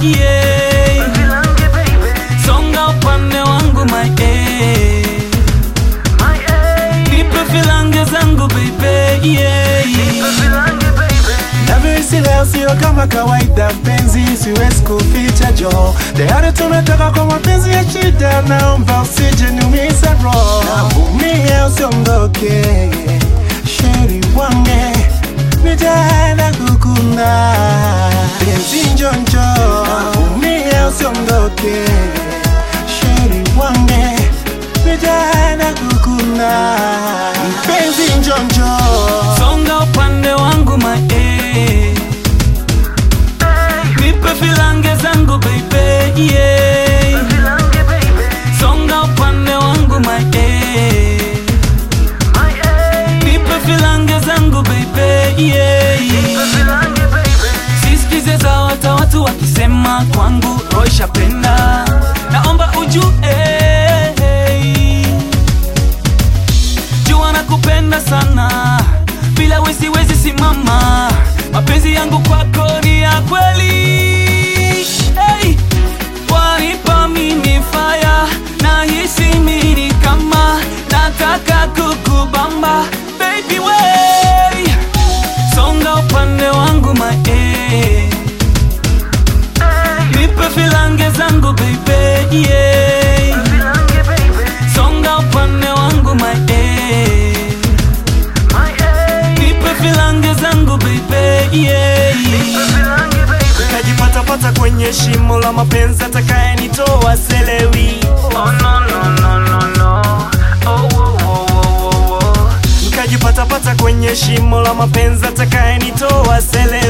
yeah. Songa upande wangu my eh. Nipe filange zangu baby yeah. Navyohisi leo sio kama kawaida, mpenzi, siwezi kuficha jo, tayari tumetoka kwa mapenzi ya shida, naomba usije niumiza roho, naumia usiondoke, sheri wange, nitaenda kukuna, penzi njonjo, naumia usiondoke, sheri wange, nitaenda kukuna, penzi njonjo Songa upande wangu my eh. Nipe filange zangu baby yeah. Songa upande wangu my eh. Nipe filange zangu baby yeah. Sisikize za wata watu wakisema kwangu roisha penda, naomba ujue jua nakupenda sana, bila we siwezi simama. Mapenzi yangu kwako ni ya kweli hey. Wanipa mimi fire, nahisi mimi kama nataka kukubamba baby way, songa upande wangu my eh. Nipe filange zangu baby yeah. Songa upande wangu my eh. Nipe filange zangu baby yeah. Nikajipatapata kwenye shimo la mapenzi, atakayenitoa selewi. Oh no no no no no. Oh oh oh oh oh oh. Nikajipatapata kwenye shimo la mapenzi, atakayenitoa selewi.